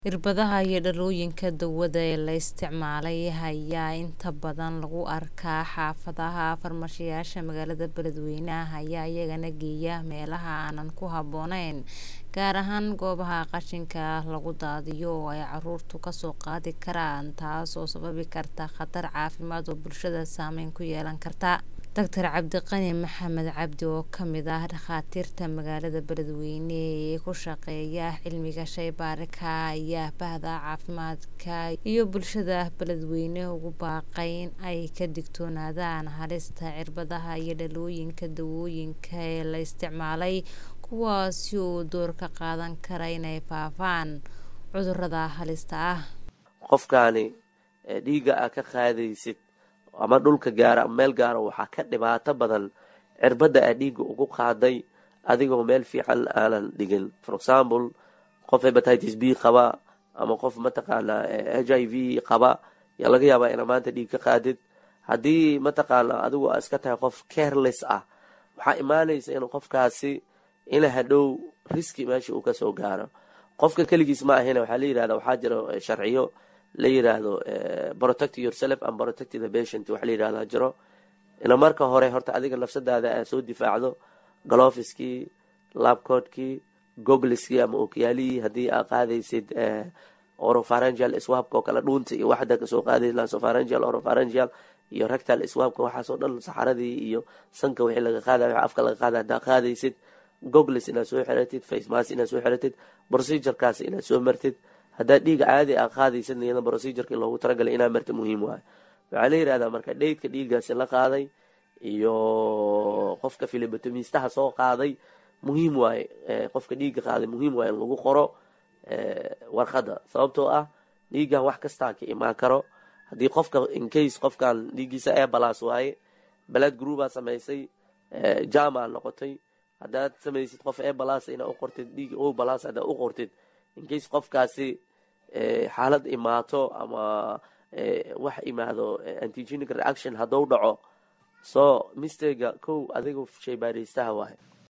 Irbadaha iyo dhalooyinka daawada ee la isticmaalay ayaa inta badan lagu arkaa xaafadaha farmashiyeyaasha magaalada Beledweyne ayaa iyagana geeya meelaha aanan ku habboonayn gaar ahaan goobaha qashinka lagu daadiyo oo ay carruurtu ka soo qaadi karaan taas oo sababi karta khatar caafimaad oo bulshada saameyn ku yeelan karta Dr Cabdiqani Maxamed Cabdi oo ka mid ah dhakhaatiirta magaalada Beledweyne ee ku shaqeeya cilmiga shaybaarka ayaa bahda caafimaadka iyo bulshada Beledweyne ugu baaqay in ay ka digtoonaadaan halista irbadaha iyo dhalooyinka daawooyinka ee la isticmaalay kuwaasi oo door ka qaadan kara inay faafaan cudurrada halista ah qofkaani dhiigga aa ka qaadaysid ama dhulka gaara ama meel gaara waxaa ka dhibaato badan cirbadda aa dhiigga ugu qaaday adigoo meel fiican aanan dhigin for example qof hepatitis b qaba ama qof mataqaanaa h i v qaba yaa laga yaabaa inaa maanta dhiig ka qaadid haddii mataqaanaa adigu aa iska tahay qof careless ah waxaa imaanaysa in qofkaasi ina hadhow riski meesha uu kasoo gaaro qofka keligiis ma ahina waxaa la yirahda waxaa jira sharciyo la yiraahdo protect yourself and protect the patient wax la yirahdaa jiro ina marka hore horta adiga nafsadaada aa soo difaacdo galofiskii labcoodkii gogliskii ama okyaalihii haddii aa qaadaysid orofarangial swabka oo kale dhuunta iyo waxda kasoo qaadayd lasofarangial orofarangial iyo rectal swabka waxaasoo dhan saxaradii iyo sanka wixii laga qaadayo afka laga qaada haddaa qaadaysid goglis inaad soo xiratid facemas inaad soo xiratid procedurekaas inaad soo martid haddaad dhiiga caadi aa qaadaysid iyada procedureki loogu talagalay inaa marta muhiim waayo waxaa la yirahdaa marka dheydka dhiiggaasi la qaaday iyo qofka filibotomistaha soo qaaday muhiim waaye qofka dhiigga qaaday muhiim waaye in lagu qoro warqadda sababtoo ah dhiiggan wax kastaa ka imaan karo haddii qofka incase qofkan dhiiggiisa ebalas waaye balad groupaa samaysay jama noqotay haddaad samaysid qof ebalas inaa u qortid dhiig o balas haddaa u qortid incase qofkaasi xaalad imaato ama wax imaado antigenic reaction hadduu dhaco so mistega kow adiga shaybaaraystaha waaye